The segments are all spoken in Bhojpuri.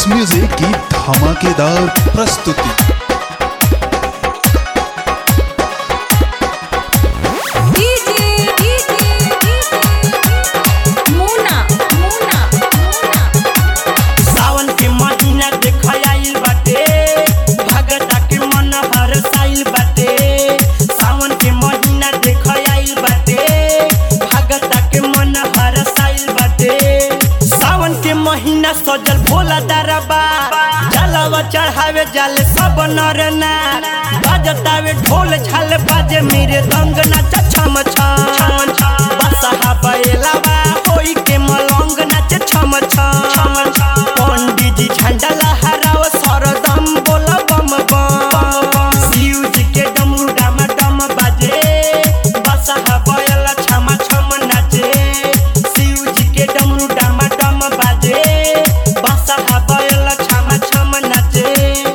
बॉक्स म्यूजिक की धमाकेदार प्रस्तुति डीजे डीजे मुना मुना मुना सावन के महीना देख आइल बाटे भगता के मन हरसाइल बाटे सावन के महीना देख आइल बाटे भगता के मन हरसाइल बाटे सावन के महीना सजल भोला दरबा जलवा चढ़ावे जाले सब नर नार बजतावे ढोल झाल बाजे मेरे दंग नाच छम छम बसहा बैलावा होई के मलंग नाच छम छम पंडित जी झंडा लहराव सरदम बोल बम बम शिव जी के डमरू डम डम बाजे बसहा बैला छम छम नाचे शिव जी के डमरू डम डम बाजे बसहा बैला छम छम नाचे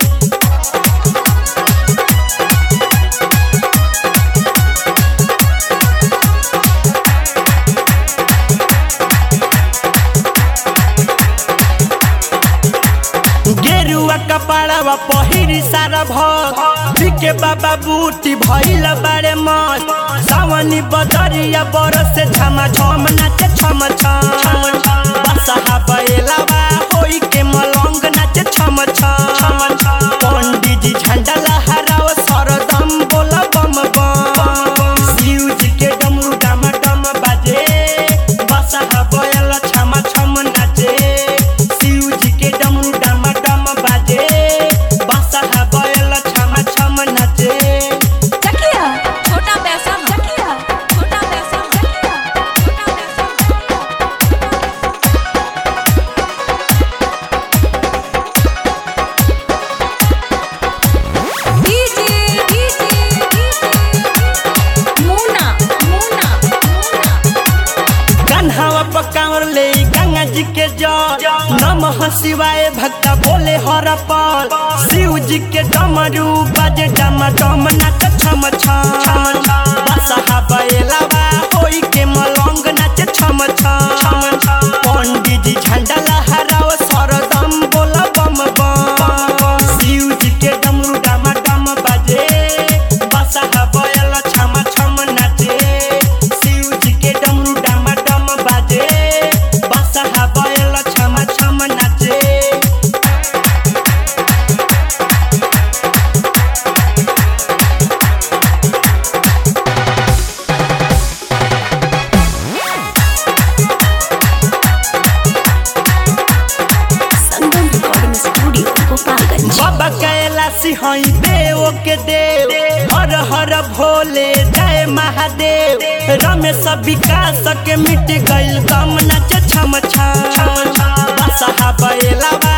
गेरुआ कपड़वा पहिरी सारा भग के बाबा बूटी भइल बारे मत सावनी बदरिया बरस से छमा छम नाचे छम छम बसहा बैलावा होई के मलंग नाचे छम छम पंडित जी झंडा लहराव सरदम बोल बम बम शिव जी के डमरू डम डम बाजे बसहा बैल छम छम नाचे शिव जी के डमरू डम डम बाजे बसहा बैल छम छम नाचे चकिया छोटा पैसा चकिया छोटा पैसा चकिया छोटा पैसा डीजे डीजे मुना मुना मुना कन्हावा पकावर ले गंगा जी के जल नमः शिवाय भक्ता बोले हर पल शिव जी के डमरू बजे डम डम नाच छम छम बसहा बैलावा होई के मलंग नाच छम छम पंडित जी झंडा लहराव सरदम बोल बम बम शिव जी के डमरू डम डम बाजे बसहा बैल छम छम नाचे शिव जी के डमरू डम डम बाजे बसहा बैल छम छम नाचे संगम रिकॉर्डिंग स्टूडियो गोपालगंज बाबा कैलाशी हई देव के देव हर हर भोले जय महादेव रमेश विकास के मिट गइल कम नाच छम छम बसहा बैलावा